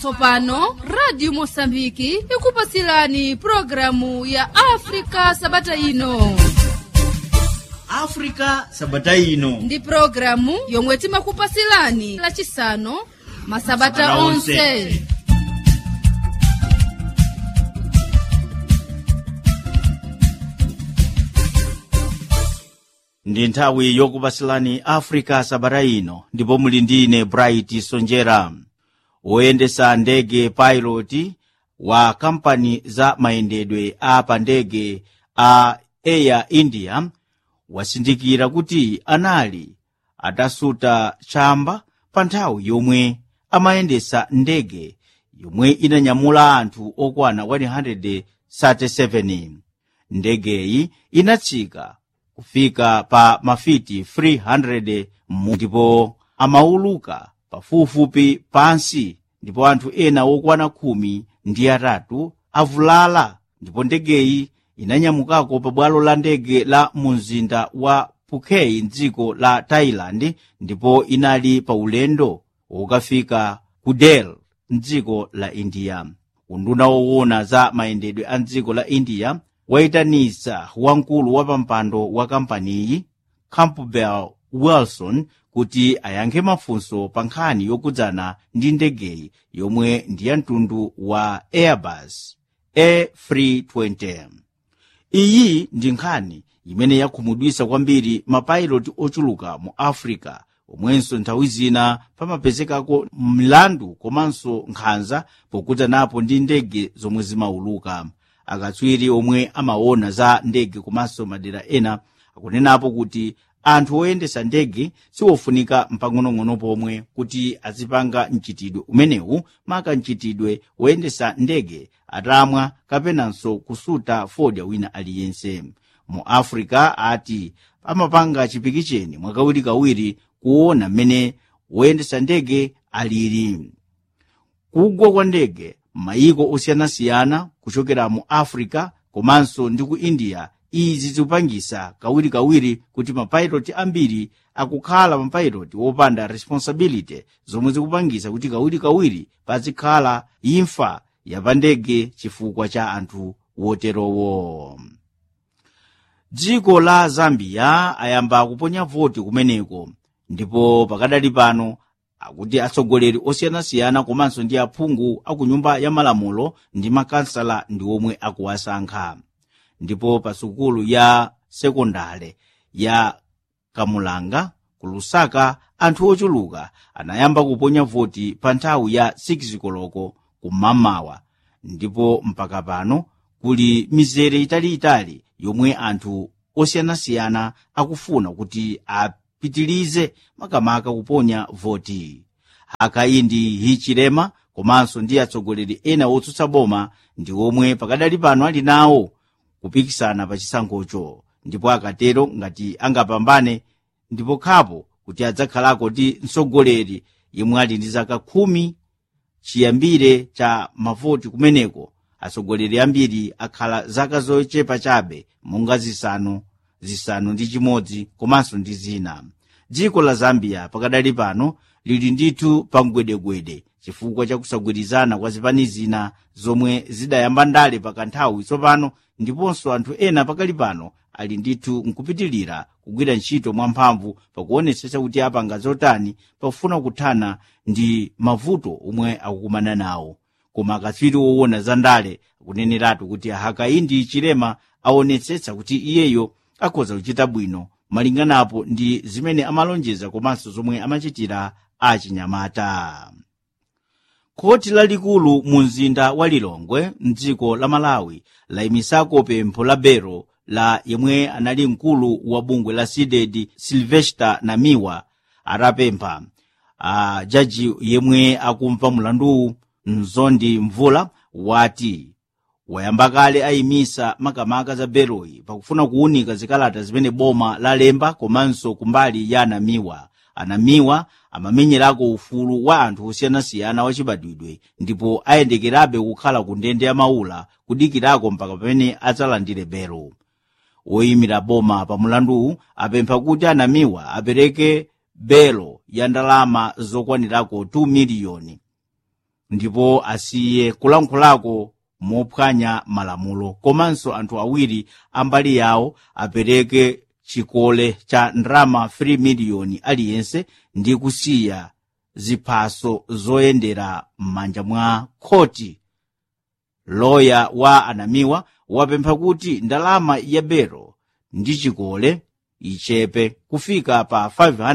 tsopano radio mosambiki ikupasilani programu ya afrika sabata ino africa sabata ino ndi programu yomwe timakupasilani lachisanu masabata Masabata onse onse. ndi nthawi yokupasilani africa sabata ino ndipo muli ndine bright sonjera woyendesa ndege pilot wa kampani za mayendedwe a pa ndege a air india wasindikira kuti anali atasuta chamba pa nthawi yomwe amayendesa ndege yomwe inanyamula anthu okwana 137 ndegeyi inatsika kufika pa mafiti 300 mu ndipo amauluka pafupifupi pansi ndipo anthu ena okwana khumi ndi atatu avulala ndipo ndegeyi inanyamukako pa bwalo la ndege la mumzinda wa phuket mdziko la thailand ndipo inali pa ulendo wokafika ku delhi mdziko la india unduna woona za mayendedwe a mdziko la india wayitanitsa wamkulu wa pampando wa kampaniyi campbell wilson kuti ayankhe mafunso pa nkhani yokudzana ndi ndegeyi yomwe ndi ya mtundu wa airbus a320 iyi ndi nkhani imene yakhumudwitsa kwambiri mapayiloti ochuluka mu africa omwenso nthawi zina pamapezekako mlandu komanso nkhanza pokudzanapo ndi ndege zomwe zimauluka akatswiri omwe amaona za ndege komanso madera ena akunenapo kuti anthu oyendesa ndege siwofunika mpang'onong'ono pomwe kuti azipanga mchitidwe umenewu maka mchitidwe woyendesa ndege atamwa kapenanso kusuta fodya wina aliyense mu africa ati amapanga chipikicheni mwakawirikawiri kuona mmene woyendesa ndege alili kugwa kwa ndege m'mayiko osiyanasiyana kuchokera mu africa komanso ndi ku india izi zikupangisa kawirikawiri kuti mapayiloti ambiri akukhala mapayiloti wopanda responsibility zomwe zikupangisa kuti kawirikawiri pazikhala imfa yapandege chifukwa cha anthu woterowo dziko la zambia ayamba kuponya voti kumeneko ndipo pakadali pano akuti atsogoleri osiyanasiyana komanso ndi aphungu aku nyumba ya malamulo ndi makansala ndi omwe akuwasankha ndipo pa sukulu ya sekondale ya kamulanga ku lusaka anthu ochuluka anayamba kuponya voti pa nthawi ya 6 koloko kumamawa ndipo mpaka pano kuli mizere italiitali yomwe anthu osiyanasiyana akufuna kuti apitilize makamaka kuponya voti akaindi hichilema komanso ndi atsogoleri ena otsutsa boma ndi omwe pakadali pano ali nawo kupikisana pa chisankhocho ndipo akatero ngati angapambane ndipo khapo kuti adzakhalako ndi mtsogoleri yemwe ali ndi zaka khumi chiyambire cha mavoti kumeneko atsogoleri ambiri akhala zaka zochepa chabe monga zisanu zisanu ndi chimodzi komanso ndi zina dziko la zambia pakadali pano lili ndithu pa mgwedegwede chifukwa cha kusagwirizana kwa zipani zina zomwe zidayamba ndale pakanthawi tsopano ndiponso anthu ena pakali pano ali ndithu nkupitilira kugwira ntchito mwamphamvu pakuonetsetsa kuti apanga zotani pakufuna kuthana ndi mavuto omwe akukumana nawo koma akatswiri woona za ndale akuneneratu kuti hakaindi chilema aonetsetsa kuti iyeyo akhoza kuchita bwino malinganapo ndi zimene amalonjeza komanso zomwe amachitira achinyamata khoti lalikulu mu mzinda wa lilongwe mdziko la malawi layimisako pempho la belo la yemwe anali mkulu wa bungwe la sided silvester namiwa atapempha a jaji yemwe akumva mlanduwu mzondi mvula wati wayamba kale ayimisa makamaka za beloyi pakufuna kuwunika zikalata zimene boma lalemba komanso kumbali ya anamiwa anamiwa amamenyerako ufulu wa anthu osiyanasiyana wachibadwidwe ndipo ayendekerabe kukhala ku ndende ya maula kudikirako mpaka pamene adzalandire belo woyimira boma pa mulanduwu apempha kuti anamiwa apereke belo ya ndalama zokwanirako 2 miliyoni ndipo asiye kulankhulako mophwanya malamulo komanso anthu awiri ambali yawo apereke chikole cha ndrama 3 miliyoni aliyense ndi kusiya ziphaso zoyendera m'manja mwa khoti loya wa anamiwa wapempha kuti ndalama ya belo ndi chikole ichepe kufika pa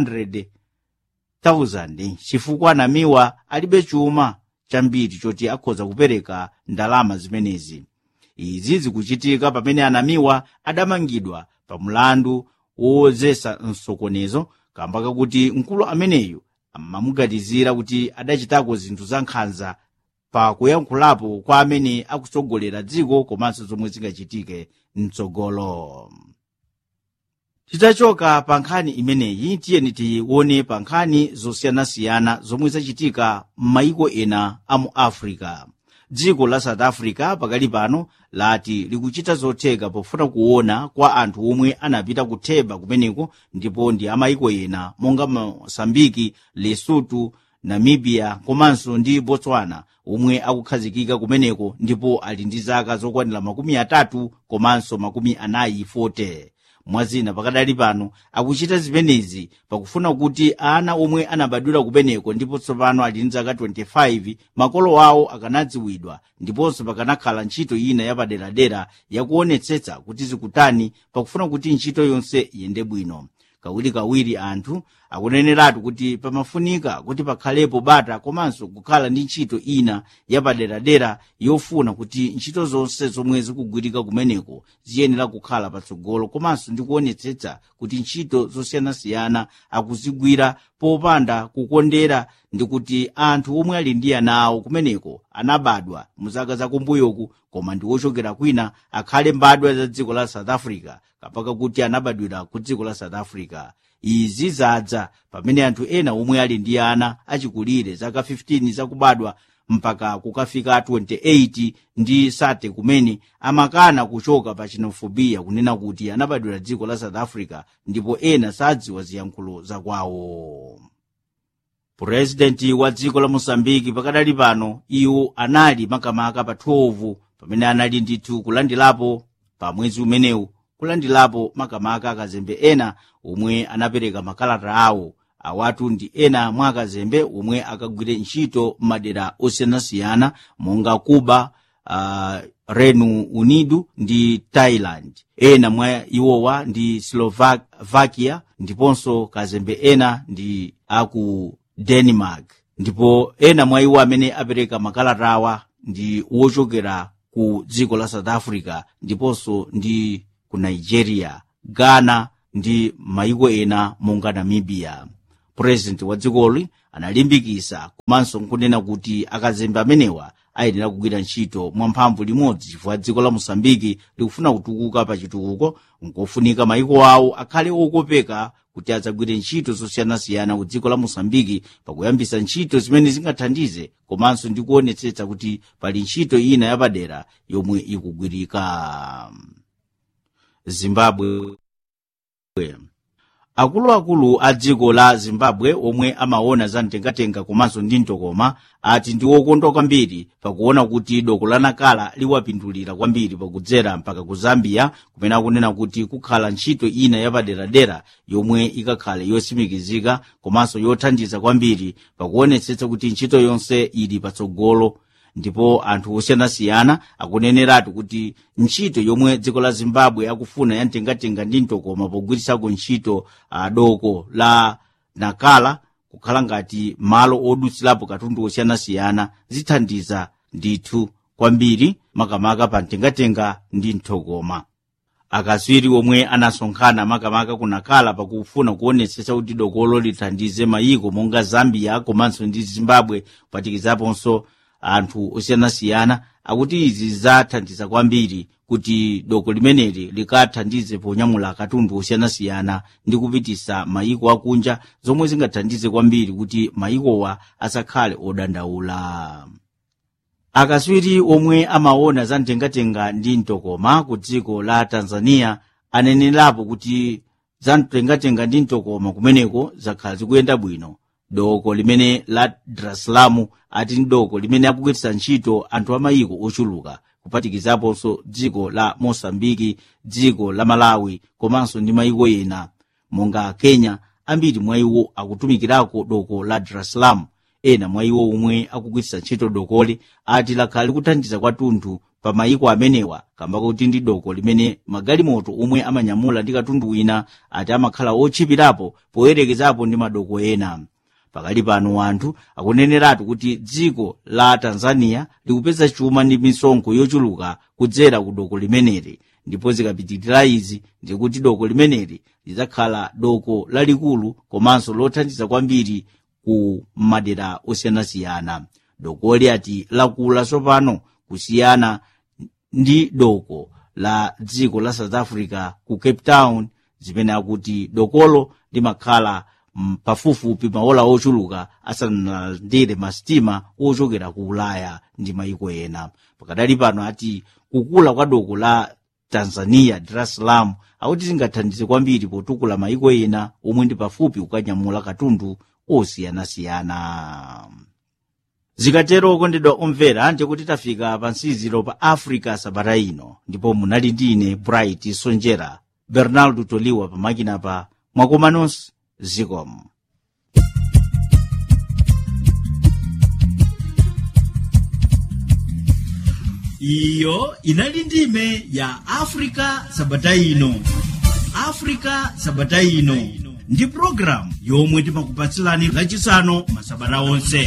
500,000 chifukwa anamiwa alibe chuma chambiri choti akhoza kupereka ndalama zimenezi izi zikuchitika pamene anamiwa adamangidwa pa mlandu wozesa msokonezo kamba kakuti mkulu ameneyu amamuganizira kuti adachitako zinthu za nkhanza pa kuyankhulapo kwa amene akutsogolera dziko komanso zomwe zingachitike mtsogolo titachoka pa nkhani imeneyi tiyeni tione pa nkhani zosiyanasiyana zomwe zachitika m'mayiko ena a mu africa dziko la south africa pakali pano lati likuchita zotheka pofuna kuona kwa anthu omwe anapita kutheba kumeneko ndipo ndi amayiko ena monga mosambiki lesotho namibia komanso ndi botswana omwe akukhazikika kumeneko ndipo ali ndi zaka zokwanira makumi atatu komanso makumi anayi 40 mwazina pakadali pano akuchita zimenezi pakufuna kuti ana omwe anabadwira kumeneko ndipo tsopano ali ndi zaka 25 makolo awo akanadziwidwa ndiponso pakanakhala ntchito ina yapaderadera yakuonetsetsa kuti zikutani pakufuna kuti ntchito yonse iyende bwino kawirikawiri anthu akuneneratu kuti pamafunika kuti pakhalepo bata komanso kukhala ndi ntchito ina yapaderadera yofuna kuti ntchito zonse zomwe zikugwirika kumeneko ziyenera kukhala patsogolo komanso ndi kuonetsetsa kuti ntchito zosiyanasiyana akuzigwira popanda kukondera ndi kuti anthu omwe ali ndi ana awo kumeneko anabadwa mu zaka zakumbuyoku koma ndi ochokera kwina akhale mbadwa za dziko la south africa kapaka kuti anabadwira ku dziko la south africa izi zadza pamene anthu ena omwe ali ndi ana achikulire zaka 15 zakubadwa mpaka kukafika 28 ndi sate kumene amakana kuchoka pa xenofobiya kunena kuti anabadwira dziko la south africa ndipo ena sadziwa ziyankhulo zakwawo purezidenti wa dziko la mosambiki pakadali pano iwo anali makamaka pa 12 pamene anali ndithu kulandilapo pa mwezi umenewu kulandilapo makamaka akazembe ena omwe anapereka makalata awo awatu ndi ena mwa akazembe omwe akagwire ntchito m'madera osiyanasiyana monga cuba uh, reino unido ndi thailand ena mwa iwowa ndi slovakia ndiponso kazembe ena ndi aku denmark ndipo ena mwa iwo amene apereka makalata awa ndi wochokera ku dziko la south africa ndiponso ndi ku nigeria ghana ndi mayiko ena monga namibia purezidenti wa dzikoli analimbikisa komanso nkunena kuti akazembe amenewa ayenera kugwira ntchito mwamphamvu limodzi chifukwa dziko la mosambiki likufuna kutukuka pa chitukuko nkofunika mayiko awo akhale okopeka kuti adzagwire ntchito zosiyanasiyana ku dziko la mosambiki pakuyambisa ntchito zimene zingathandize komanso ndi kuonetsetsa kuti pali ntchito ina yapadera yomwe ikugwirika zimbabwe akuluakulu a dziko la zimbabwe omwe amaona za mtengatenga komanso ndi mtokoma ati ndi wokondwa kwambiri pakuona kuti doko la nakala liwapindulira kwambiri pakudzera mpaka ku zambia kumene akunena kuti kukhala ntchito ina yapaderadera yomwe ikakhale yosimikizika komanso yothandiza kwambiri pakuonetsetsa kuti ntchito yonse ili patsogolo ndipo anthu osiyanasiyana akuneneratu kuti ntchito yomwe dziko la zimbabwe akufuna yamtengatenga ndi mtokoma pogwirisako ntchito uh, doko la nakala kukhala ngati malo odutsirapo katundu osiyanasiyana zithandiza ndithu kwambiri makamaka pa mtengatenga ndi mtokoma akaswiri omwe anasonkhana makamaka kunakala pakufuna kuonetsetsa kuti dokolo lithandize mayiko monga zambia komanso ndi zimbabwe kupatikizaponso anthu osiyanasiyana akuti izi zathandiza kwambiri kuti doko limeneli likathandize ponyamula katundu osiyanasiyana ndi kupitisa mayiko akunja zomwe zingathandize kwambiri kuti mayikowa asakhale odandaula akaswiri omwe amaona za mtengatenga ndi mtokoma ku dziko la tanzania anenerapo kuti za mtengatenga ndi mtokoma kumeneko zakhala zikuyenda bwino doko limene la dar es salaam ati ndi doko limene akugwiritsa ntchito anthu amayiko ochuluka kuphatikizaponso dziko la mosambiki dziko la malawi komanso ndi mayiko ena monga kenya ambiri mwa iwo akutumikirako doko la dar es salaam ena mwa iwo omwe akugwiritsa ntchito dokoli ati lakhala likuthandiza kwathunthu pa mayiko amenewa kamba kuti ndi doko limene magalimoto omwe amanyamula ndi katundu wina ati amakhala otchipirapo poyerekezapo ndi madoko ena pakali pano anthu akuneneratu kuti dziko la tanzania likupeza chuma ndi misonkho yochuluka kudzera ku doko limeneli ndipo zikapitirira izi ndikuti doko limeneli lidzakhala doko lalikulu komanso lothandiza kwambiri ku madera osiyanasiyana dokoli ati lakula tsopano kusiyana ndi doko la dziko la south africa ku cape town zimene akuti dokolo limakhala mm, pafupifupi maola ochuluka asanalandire masitima ochokera ku ulaya ndi mayiko ena pakadali pano ati kukula kwa doko la tanzania dar es salaam akuti zingathandize kwambiri potukula mayiko ena omwe ndi pafupi kukanyamula katundu osiyanasiyana zikatero okondedwa omvera ndikuti tafika pa nsiziro pa africa sabata ino ndipo munali ndine bright sonjera bernardo toliwa pamakina pa mwakomanonso zikomo iyo inali ndime ya africa sabata ino africa sabata ino ndi programu yomwe timakupatsilani lachisanu masabata onse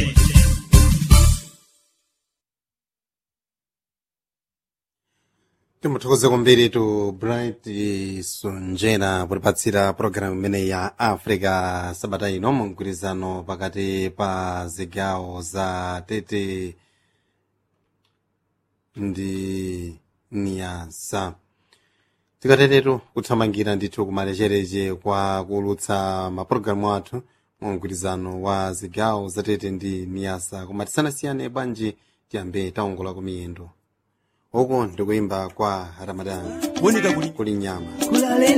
timuthokoze kwambiri tu bright sonjera potipatsira pologalamu imene ya africa sabata ino mumgwirizano pakati pa zigawo za tete ndi niyasa tikatetetu kuthamangira ndithu kumalechereche kwa kuulutsa mapulogalamu athu mumgwirizano wa zigawo za tete ndi niyasa koma tisanasiyane bwanji tiyambe taongola kumiyendo uko ndikuimba kwa ramadani kuli nyama kulale